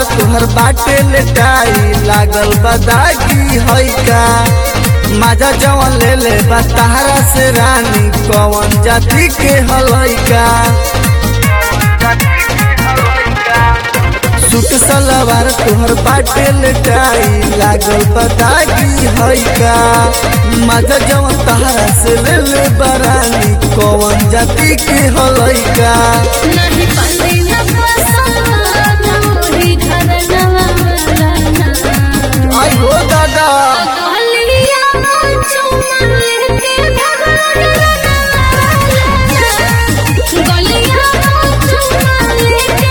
तुहर बाटे लेटाई लागल बदागी है का माजा जवन ले ले बा तहरा से रानी कौन जाति के हलैका सूट सलवार तुहर बाटे लेटाई लागल बदागी है का माजा जवन तहरा से ले ले बरानी कौन जाति के हलैका नहीं पल्ले न पसाना मोरी घर नवाना आई हो दादा गलिया चुमा लेके भगवान गलिया चुमा लेके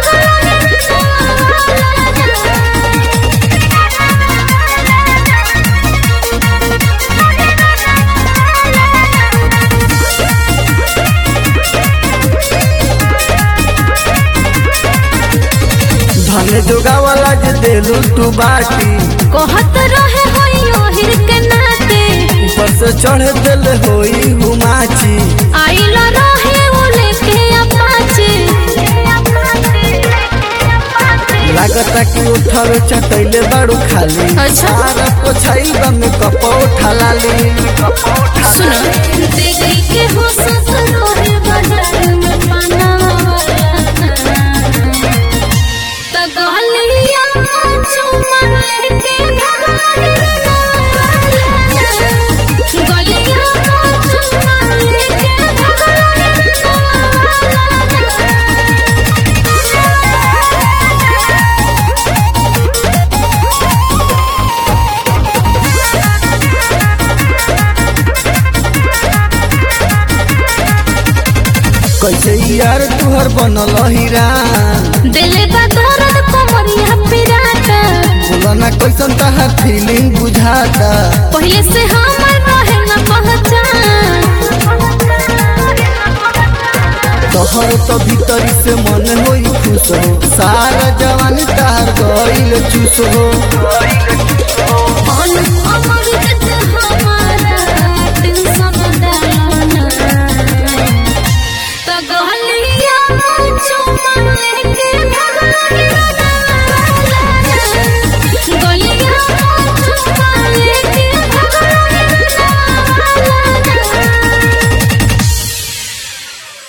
धने जोगा वाला जे देलू तू बाटी कहत रहे होई ओहिर के नाते ऊपर से चढ़ दिल होई हुमाची आइल रहे वो लेके अपाचे लागता कि उठल चटैले बाड़ू खाली अच्छा। सारा पोछाई बम कप उठा लाली सुनो देखी के हो ससुर रहे बाजार में पाना त गलिया चुमा लेके गलिया चुमा लेके कैसे यार तुहर बनल हीरा दिले बा दर्द कोमरिया पिराता बोला ना कैसन तहार फीलिंग बुझाता पहले से हमर रहे न पहचान तोहर तो भीतरी से मन होई खुश हो सारा जवानी तार गईल चूस हो अन अमर के हमारा टेंशन